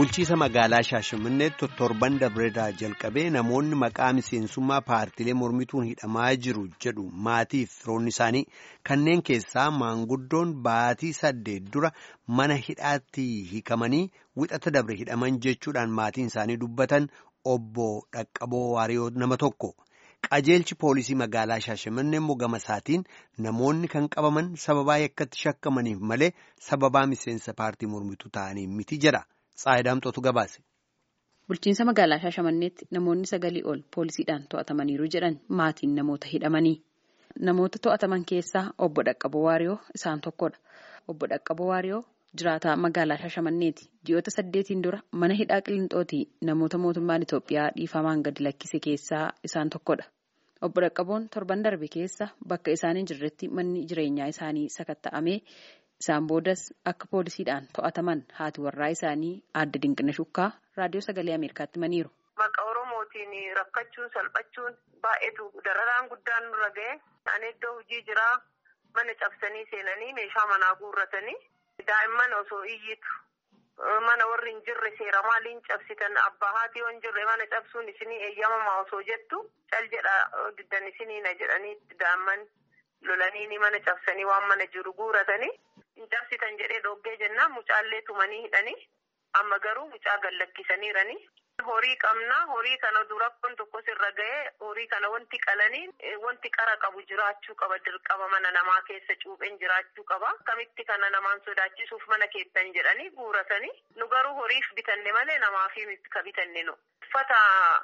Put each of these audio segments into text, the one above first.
Bulchiisa magaalaa Shaashamanneetti torban darbeerraa jalqabee namoonni maqaa miseensummaa paartiilee mormituun hidhamaa jiru jedhu maatii fi firoonni isaanii kanneen keessaa maanguddoon baatii saddeet dura mana hidhaatti hiikamanii wixata dabre hidhaman jechuudhaan maatiin isaanii dubbatan obbo Dhaqqaboo Waariyoo nama tokko. Qajeelchi poolisii magaalaa Shaashamannee immoo gama isaatiin namoonni kan qabaman sababaa yakkatti shakkamaniif malee sababaa miseensa paartii mormituu ta'anii miti jedha. Tsaayidaamxootu gabaase. Bulchiinsa magaalaa Shaashamanneetti namoonni sagalii ol poolisiidhaan to'atamaniiru jedhan maatiin namoota hidhamanii. Namoota to'ataman keessaa obbo Dhaqqaboo Waariyoo isaan tokkodha. Obbo Dhaqqaboo Waariyoo jiraataa magaalaa Shaashamanneeti. Ji'oota saddeetiin dura mana hidhaa Qilinxootii namoota mootummaan Itoophiyaa dhiifamaan gadi lakkise keessaa isaan tokkodha. Obbo Dhaqqaboon torban darbe keessa bakka isaan hin jirretti manni jireenyaa isaanii sakatta'amee isaan boodas akka poolisiidhaan to'ataman haati warraa isaanii aadde Dinqina Shukkaa raadiyoo sagalee Ameerikaatti himaniiru. Maqaa Oromootiin rakkachuun salphachuun baay'eetu dararaan guddaan nurra ga'e. Ani iddoo hojii jiraa mana cabsanii seenanii meeshaa manaa guurratanii daa'imman osoo iyyitu mana warri hin jirre seera maaliin cabsitan abbaa haati yoo hin jirre mana cabsuun isinii eeyyamamaa osoo jettu cal jedha diddan isiniina jedhanii daa'imman lolanii mana cabsanii waan mana jiru guuratanii hin cabsitan jedhee dhoggee jennaan mucaallee tumanii hidhanii amma garuu mucaa gallakkisaniiranii. Horii qabnaa horii kana durakkoon tokkos irra ga'ee horii kana wanti qalanii wanti qara qabu jiraachuu qaba dirqama mana namaa keessa cuupheen jiraachuu qaba akkamitti kana namaan sodaachisuuf mana keessan jedhanii guuratanii nu garuu horiif bitanne malee namaaf ka bitanne nu uffata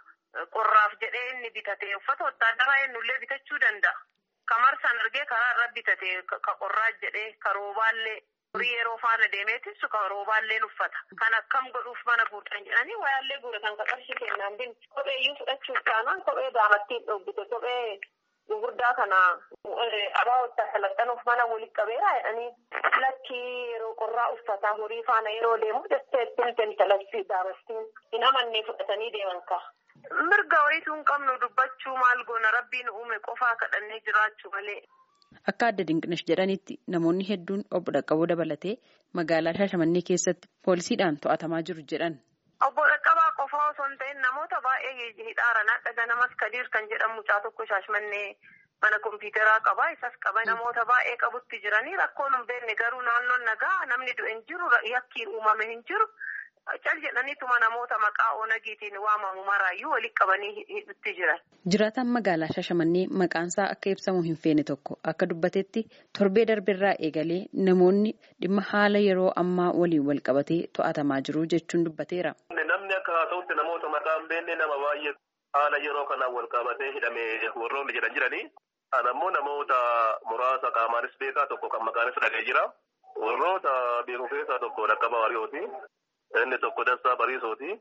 qorraaf jedhee inni bitate uffata wotaadaraa ennullee bitachuu danda'a kamarsaan argee karaa irra bitate ka qorraa jedhee ka roobaallee. Horii yeroo faana deemeetis ka roobaalleen uffata. Kan akkam godhuuf mana guutan jedhanii wayaallee guuratan ka qarshii kennaan bin kopheeyyuu fudhachuuf taanaan kophee daamattiin dhobbite kophee gurguddaa kana abaa wottaa salaxanuuf mana walitti qabeera jedhanii lakkii yeroo qorraa uffataa horii faana yeroo deemu dasteettiin tentalatti daamattiin hin amannee fudhatanii deeman ka. Mirga wayituu hin qabnu dubbachuu maal goona rabbiin uume qofaa kadhannee jiraachuu malee. Akka adda dinqinash jedhanitti namoonni hedduun obbo Dhaqqaboo dabalatee magaalaa Shaashamannee keessatti poolisiidhaan to'atamaa jiru jedhan. Obbo Dhaqqabaa qofaa osoo hin ta'in namoota baay'ee hidhaaran akka ganamas Kadiir kan jedhamu mucaa tokko Shaashamannee mana kompiitaraa qaba. Isas qaba namoota baay'ee qabutti jiranii rakkoon hin beekne garuu naannoon nagaa namni du'e hin jiru yakkii uumame hin jiru. Cal jedhaniituma namoota maqaa oonagiitiin waamamu maraayyuu walitti qabanii hidhutti jiran. Jiraataan magaalaa Shaashamannee maqaansaa akka ibsamu hin feene tokko akka dubbatetti torbee darbeerraa eegalee namoonni dhimma haala yeroo ammaa waliin wal qabatee to'atamaa jiru jechuun dubbateera. Namni akka haa ta'utti namoota maqaan beekne nama baay'ee haala yeroo kanaan wal qabatee hidhame warroonni jedhan jiranii. Kana immoo namoota muraasa qaamaanis beekaa tokko kan maqaanis dhagee jira. Warroota beeku keessaa tokko Dhaqqabaa Waariyooti. Inni tokko Dastaa Bariisooti.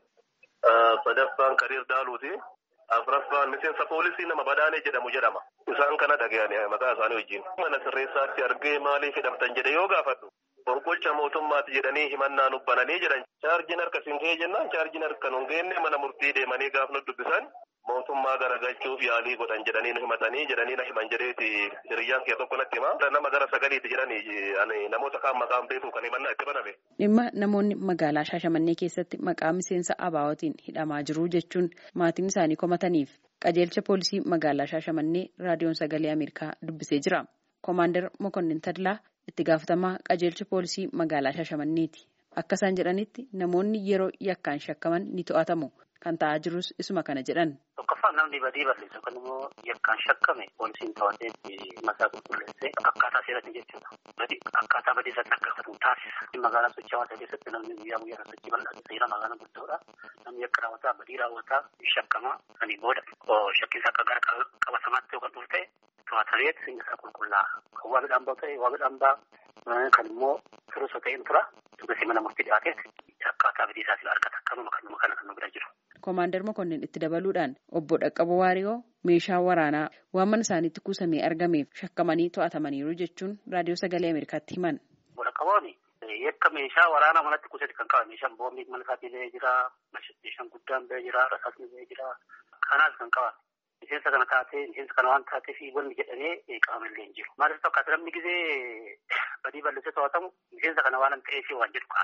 Sadaffaan Kadiir Daaluuti. Afuraffaan miseensa poolisii nama Badaanee jedhamu jedhama. Isaan kana dhaga'anii maqaa isaanii wajjin. Mana sirreessaatti argee maaliif hidhamtan jedhe yoo gaafadhu. Qorqolcha mootummaatti jedhanii himannaa nubbananii jedhan. Chaarjiin harka siin ga'ee jennaan chaarjiin harka nun geenne mana murtii deemanii gaaf nu dubbisan. Mootummaa garagalchuuf yaalii godhan jedhanii nu himatanii jedhanii na himan jedheeti hiriyyaan kee tokko natti hima. Nama gara sagaliiti jedhanii namoota kaan maqaan beeku kan himannaa itti baname. Dhimma namoonni magaalaa Shaashamannee keessatti maqaa miseensa abaawootiin hidhamaa jiru jechuun maatiin isaanii komataniif qajeelcha poolisii magaalaa Shaashamannee raadiyoon sagalee Ameerikaa dubbisee jira. Koomaandar Mokonnin Tadlaa itti gaafatamaa qajeelcha poolisii magaalaa Shaashamanneeti. Akka isaan jedhanitti namoonni yeroo yakkaan shakkaman ni to'atamu. Kan ta'aa jirus isuma kana jedhan. Tokkoffaan namni badii balleessu kan immoo yakkaan shakkame poolisiin to'atee masaa qulqulleessee akkaataa seeratti jechuudha. Akkaataa badii isaatti akka gaafatamu taasisa. Magaalaa sochii hawaasaa keessatti namni guyyaa guyyaa sochii bal'aa seera magaalaa guddoodha. Namni yakka raawwataa badii raawwataa shakkama sanii booda shakkiinsa akka gara qabatamaatti yoo kan dhufu ta'e to'atameet isaa qulqullaa'a. Kan waa midhaan ba'u ta'e waa midhaan ba'a. Kan immoo firuusa ta'een tura. Tugasii mana murtii dhiyaateet akkaataa badii isaatiin argata. Kanuma kanuma kana kan nu bira jiru. Koomaandar Mokonnin itti dabaluudhaan obbo Dhaqqaboo Waariyoo meeshaa waraanaa waan mana isaaniitti kuusamee argameef shakkamanii to'atamaniiru jechuun raadiyoo sagalee Ameerikaatti himan. Obbo Dhaqqaboon yakka meeshaa waraanaa manatti kuusate kan qaban meeshaan boombii mana isaatii ba'ee jira, meeshaan guddaan ba'ee jira, rasaasni ba'ee jira. Kanaas kan qaban. Miseensa kana taatee miseensa kana waan taateef wanni jedhamee qabamallee hin jiru. Maaliif fakkaata namni gizee badii balleessee to'atamu miseensa kana waan ta'eef waan jedhu kaasa.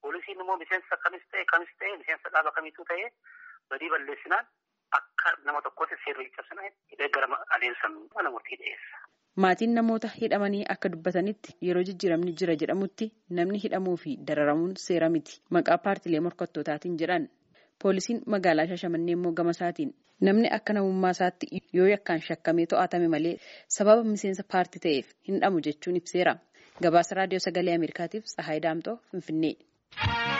Poolisiin immoo miseensa kamis ta'e kamis ta'e miseensa dhaaba kamiituu ta'e badii balleessinaan akka nama tokkootti seerri cabsina hidhee gara adeemsa mana murtii dhiyeessa. Maatiin namoota hidhamanii akka dubbatanitti yeroo jijjiiramni jira jedhamutti namni hidhamuu fi dararamuun seera miti maqaa paartilee morkattootaatiin jedhan. Poolisiin magaalaa Shaashamannee immoo gama isaatiin namni akka namummaa isaatti yoo yakkaan shakkamee to'atame malee sababa miseensa paartii ta'eef hin hidhamu jechuun ibseera. Gabaasa raadiyoo sagalee Ameerikaatiif Tsahaay Daamtoo Finfinnee.